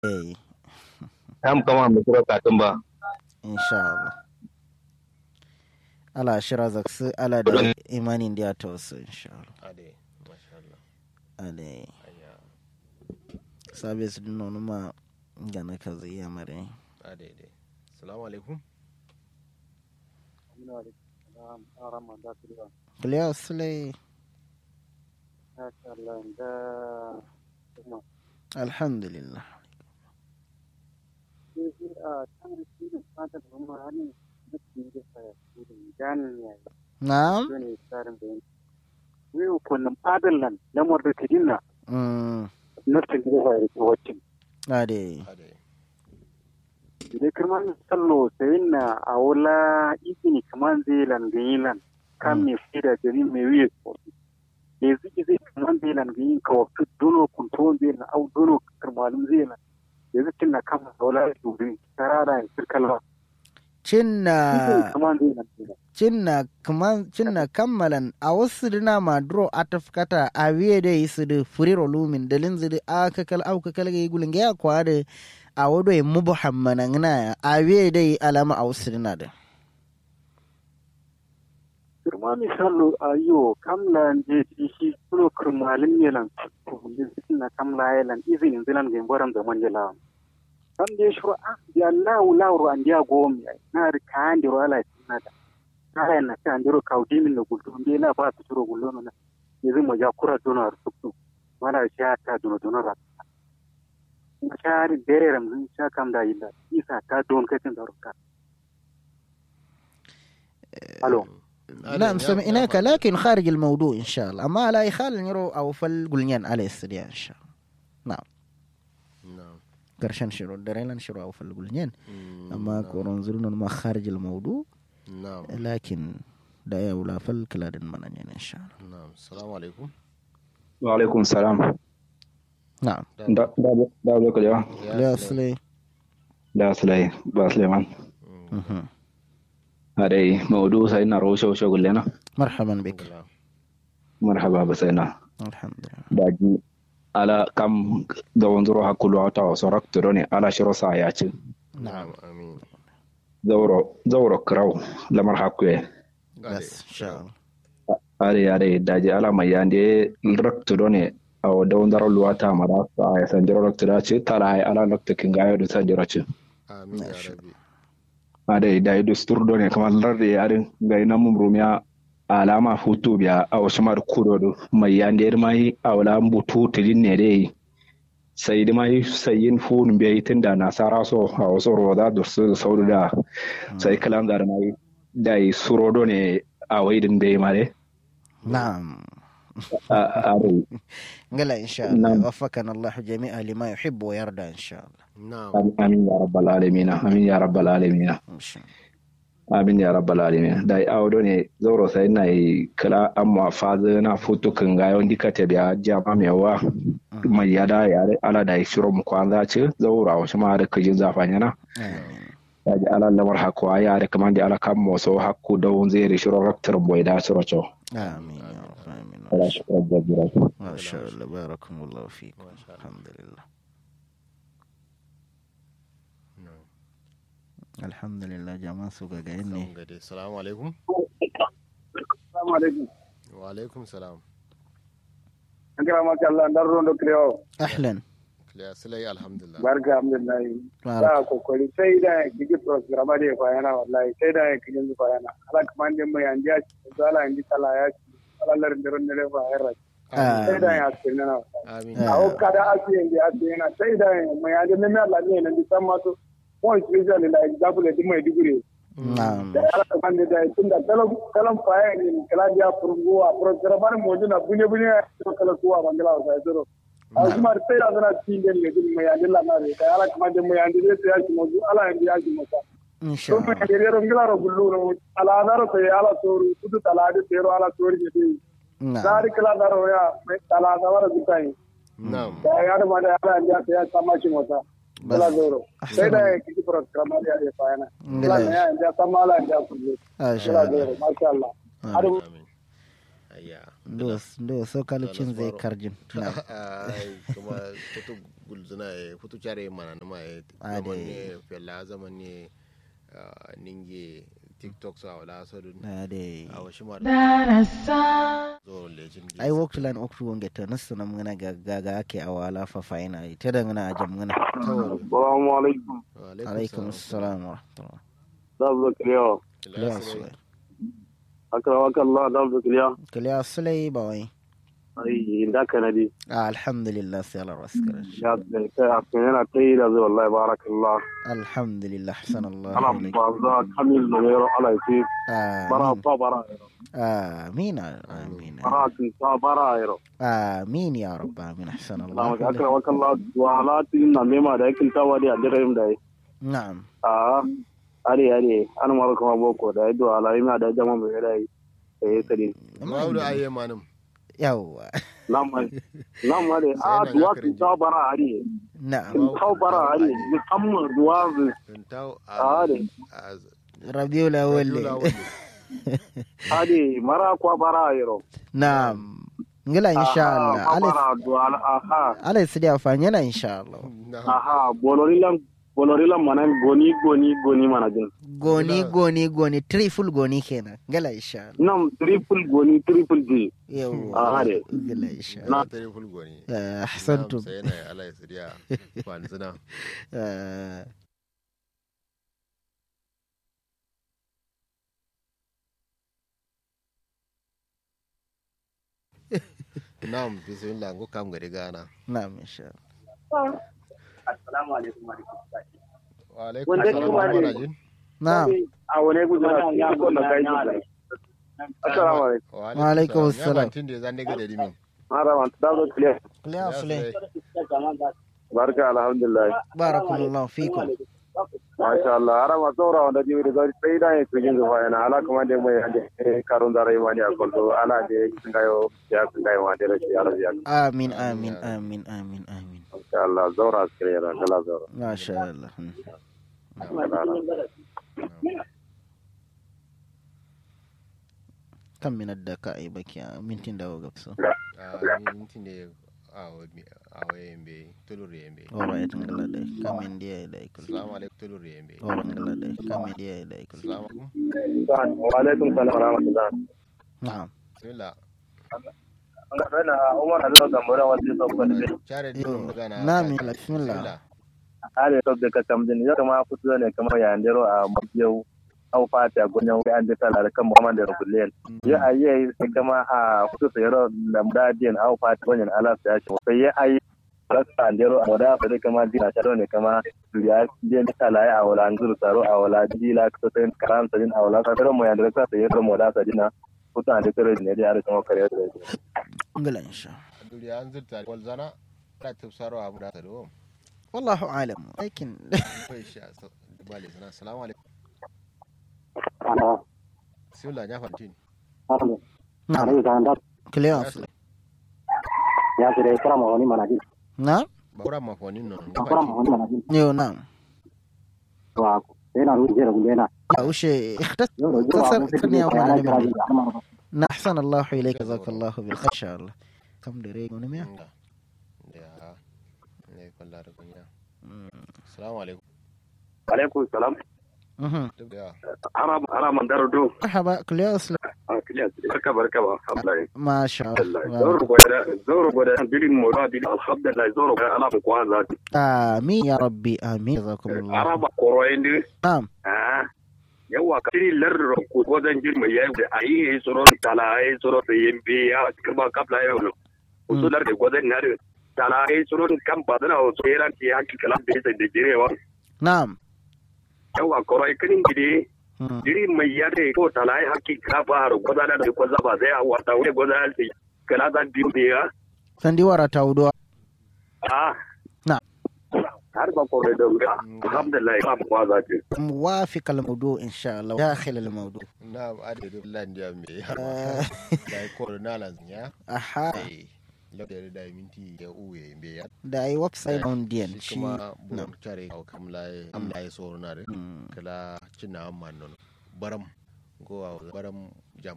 eh am kama mu kuro katun ba insha Allah ala shira zaksu ala da imanin da ta wasu insha Allah ade masha Allah ale aya sabis din nonu ma gana ka zai ya mare ade ade assalamu alaikum kliya sule alhamdulillah na'am wiu kunnum adallan lamar da tidinna mm nafsin da ya yi wacin ade ade da kirman sallo sayin na a wula izini kaman zai langayilan kan mai fida jami mai wiye kofi da ziki zai kaman zai langayin ka wafi dono kuntuwan zai na au dono kirmalin zai na da zai na kama da wula dubi tarara ya sirkalwa cinna izini kaman zai langayilan cinna kaman cinna kammalan a wasu dina ma dro atafkata a wiye da yi su da furiro lumin dalin zidi a kakal au kakal ga yi gulin ya kwa da a wado yi mubu hammana ngana a wiye da yi alama a wasu dina da kirma misalo a yo kamla je ti shi kulo kirmalin yelan kullin na kamla yelan izinin zilan ga boram da manje lawan kam je shuru a ya lawu lawu an dia gomi ai na ri kan di wala na da kaya na kan diro kaudi min no gulto be la ba tu ro gullo na yanzu mo ja kura dono ar tuktu mana sha ta dono dono ra na shari dere ram zin sha kam da illa isa ta don kai tin da ruka alo نعم سمعناك لكن خارج الموضوع إن شاء الله أما لا يخال نرو أو فل قلنيان على استديان إن شاء الله نعم na'am قرشان شروع دريلان شروع أو فل قلنيان Mm, أما na'am. كورون زلنا ما خارج الموضوع na'am لكن دا يا ولا فل كلادن منانين إن شاء الله na'am assalamu alaikum wa alaikum salam نعم da da da da kalewa لا أصلي da sulai ba suleiman Mm, مهم. adai maudu sai na roshe roshe gullena مرحبا بك alhamdulillah. marhaba ba sai na الحمد لله daji ala kam da wanzuro hakulu wata wasu rakto ne ala shiro sa ya ci na'am amin zauro zauro kraw lamar hakuye Ade. بس إن شاء الله are are daji ala mai yande rakto ne a da wanzuro luwata mara sa ya san jiro rakto da ce tala ai ala rakto kin gayo da san jiro ci amin ya Masha rabbi ade da dustur do ne kamar larde yarin ga ina mum rumiya alama futu biya a wasu mar kudo do mai yande mai a wala butu tidin ne dai sai da mai sayin fun biya tun da nasara so a wasu roda da su sauru da sai kalan da mai da yi suro do ne a waidin bai mare نعم a are قال إن شاء الله نعم. وفقنا الله جميعا لما يحب ويرضى إن شاء الله na'am amin ya rabbal alamin amin ya rabbal alamin إن شاء الله amin ya rabbal alamin da awo do ne zauro sai na yi kala amma fazo na futu kan ga yon dikate biya jama mewa mai yada yare ala da shiro mu kwanza ce zaura wa shima da kajin zafanya na آمين ya ji ala lamar hakwa ya da kaman da ala kan mo so hakku da won zai shiro raktar boy da shiro cho آمين يا رب آمين ala shi ko da jira ما شاء الله باركم الله فيكم ما شاء الله. الحمد لله na'am الحمد لله جماعة سوكا قايني Kan gade assalamu alaikum assalamu alaikum wa alaikum salam an kira maka Allah dan rondo kreo أهلا clear silai alhamdulillah barka alhamdulillah بارك da kokari sai da kike program da ya yana wallahi sai da kike yanzu yana ala kaman din mai anja shi zala indi tala ya shi alalar da ran da fa yara sai da ya ce na amin Ah. a o kada asi indi asi na sai da mai anja ne mai Allah ne nan di san ma to mo especially la example di mai digure نعم da ala kaman da tun da kalam kalam faye ne kala dia furgo a program mo jina bunye bunye to kala kuwa bangala wa sai to a kuma sai da na tin den ne din mai anja la na da ala kaman da mai anja ne sai ya shi mo ala indi ya shi mo إن شاء Ɗum الله ɓe rongilaaro gulluno alaadaro to ala sooru kudu talaade teero ala soori je ɗi نعم zaari kiladaro ya talaada wara gutayi na'am ya yaade made ala ndiya to ya sammacimota بس ala zoro أحسن. ɓeyda e kiki programme ali aɗe fayana Ngila. ala ya ndiya samma ala ndiya kullu ما شاء ala الله zoro machallah آه. aɗum amin ayya ndo ndo so kalcin zai karjin na'am ai kuma tutu gulzuna e futu chare mana na mai Ade. zaman ne fella zaman ne ah, ninge tiktok sa wala so dun na de a washi ma zo lejin ai waktu lan oktu wonge to nasu na mngana ga ga ake awala fa faina ita da ngana ajam ngana Assalamu alaikum. alaikum assalam wa rahmatullah Dabba kiliya. kiliya sulai Akrawaka Allah dabba kiliya. kiliya sulai ba wai Ai inda ka nadi. Ah, alhamdulillah sai Allah raskar Ya kai a kan yana kai da zai wallahi barakallah. alhamdulillah hasan Allah Ana ilaik. ba za kamil da yaro ala ce. Bara amin fa bara. amin amin Bara kin sa bara yaro. amin ya rabb amin hasan Allah Allah ilaik. akrawaka Allah wa alatin na mema da yakin tawa da adirin da yi. na'am Ah are are an mara kuma boko da ido ala ina da jama mai da yi. Eh sadi. Mawdu aye manum yawwa Lamma lamma de a Sai na duwa ga kin ta bara are. na'am Kin ta bara are. Musamman duwa tun taw Ah, de. rabiul awwal Ade mara kwa bara yaro. na'am ngila insha Allah Aha, alai bara duwala aha alai sidi afanye na insha Allah aha bolorilan bolorilan mana goni goni goni mana jin. goni goni goni triple goni kenan ngila insha Allah Nam triple goni triple G. yawwa Aha, de. ngila insha na Allah tare fulgoni Eh, ahsantum sai na ala ya siriya fanzina Eh, na'am bismillah go kam gari gana na'am insha Allah Assalamu alaikum wa wa alaikum Wanda assalam kuma wa ne- rahmatullahi na'am A wane gudu na cikin ko na kai ji. Assalamu alaikum. Wa alaikum assalam. ya tinda zan daga da dimin Mara man da zo clear. clear sulai Barka alhamdulillah. barakallahu fikum Masha Allah. Ara ma saura wanda jibi da zai sai da yin kujin zuwa yana ala kuma da mai hande karun da rayuwa ne a kwallo ala da sun gayo ya sun gayo wa da rashi ala ya. amin amin amin amin amin Masha Allah zaura clear kala zaura. masha Allah Hmm. kan minar da ka ai baki a mintin da ga so a ni tinde a waye yembe tulur yembe alright ngala dai kamen dia dai kul assalamu alaikum tulur yembe alright ngala dai kamen dia dai kul assalamu alaikum Wa alaikum salam wa rahmatullah. na'am bismillah Ana Umar Allah da mura wanda ya sauka da chare Yo, dimin magana na'am bismillah are to da ka tamdin ya kama fito ne kamar ya ndero a mabiyau au fata gonyan wai an dita da kan Muhammad da Rubuliyan ya ayi sai kama a fito sai ro da mudadiyan au fata gonyan ala sai shi sai ya ayi rasa ndero a wada sai kama dina ta ne kama ya je ta la ya wala anzuru taro a wala dila ka sai karam sai a wala ka taro mo ya da ka sai ro mo da sai dina fito an da tare ne da ya kuma kare da ngala insha duriya an zurta wal zana da tafsaro abu da tado wallahu alam lakin kai sha bale sana assalamu alaikum ana bismillah ya fantin na'am clear sulai ya kire karama wani manajin na'am ba kura mafonin non ya karama fantin wani manajin yo na'am to yana ruwa da gulena وش اختصر اختصر ثانية واحدة لمن أحسن الله إليك جزاك الله بالخير إن شاء الله كم دريق ونمية Nga. Ya. Ne kwalla da kunya. Assalamu alaikum. alaikum salam Duk da ana ana mandaro do مرحبا كل يوم barka barka ba alhamdulillah ما شاء zoro الله goda zoro goda bilin mo da bilin alhamdulillah zoro goda ala ko za آمين يا ربي آمين جزاكم الله araba koro indi نعم ah yawa ka tiri larro ko wadan jirma yayi da ayi soro tala ayi soro da yembe ya kirba kapla yayi no usular da godan na tala ayi soro kan badana o so yaran ki hakki kalam da da jirewa نعم yawa koro kinin gidi مم. jiri mai yare ko talai hakki ka fara godana da ko zaba zai wata wuri godana sai kala da dimbiya سندي ورا تاودوا ah نعم har ba ko da ga alhamdulillah ba mu kwaza ce موافق الموضوع إن شاء الله داخل الموضوع na ade da landiya me آه، da ko na lan ya. أها Eh. Lafiya da minti ya uwe me ya. da أي ويب سايت أون ديان Shi شي kuma نعم bu tare au kamla amla ya so na re. مم. Kala cinna amman non. Baram go baram jam